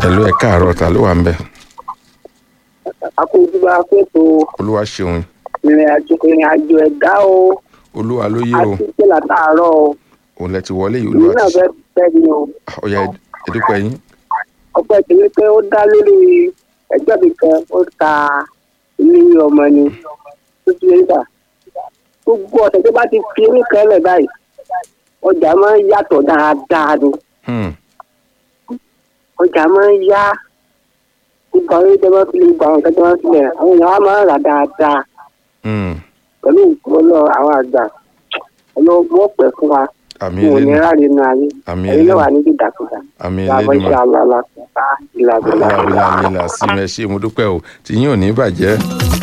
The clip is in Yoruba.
ẹ̀lú ẹ̀ káàárọ̀ ta ló wà ń bẹ̀ akójúbà fètò olúwa ṣeun ìrìn àjò ìrìn àjò ẹ̀dá o olúwa ló yé o àti pé látàárọ̀ o òun lẹ ti wọlé yìí èmi olúwa náà ti fẹ́ fẹ́ ni o ọ̀ya ẹ̀dúpẹ́ yín ọpẹ́ tí ní pé ó dá lórí ẹgbẹ́ mi kan ó ta ilé ọmọ ni tó ti lè gbà gbogbo ọ̀sẹ̀ tó bá ti fi eré kan lẹ̀ báyìí ọjà máa ń yàtọ̀ dáadáa ni Hmm, ọjà máa ń yá gbogbo àwọn ẹgbẹ́ máa ń fi lè gba àwọn nǹkan tó máa ń filẹ̀ àwọn èèyàn á máa ń rà dáadáa hmm. pẹ̀lú ìgbọ́lọ̀ àwọn àgbà ọlọ́wọ́ pẹ̀ fún wa àmì fún òní ẹlẹ́nu ráre nù ayé àmì ẹ̀yin náà wà ẹlẹ́nu níbi ìdàkúdà àmì làbọ̀ ẹlẹ́nu ṣe àlọ́ àlàkùnfà ìlàgbọ̀lá. ọlọ́wà bí láàmì là sí mi ẹ ṣé mo dúpẹ́ o tí yín ò ní bàjẹ́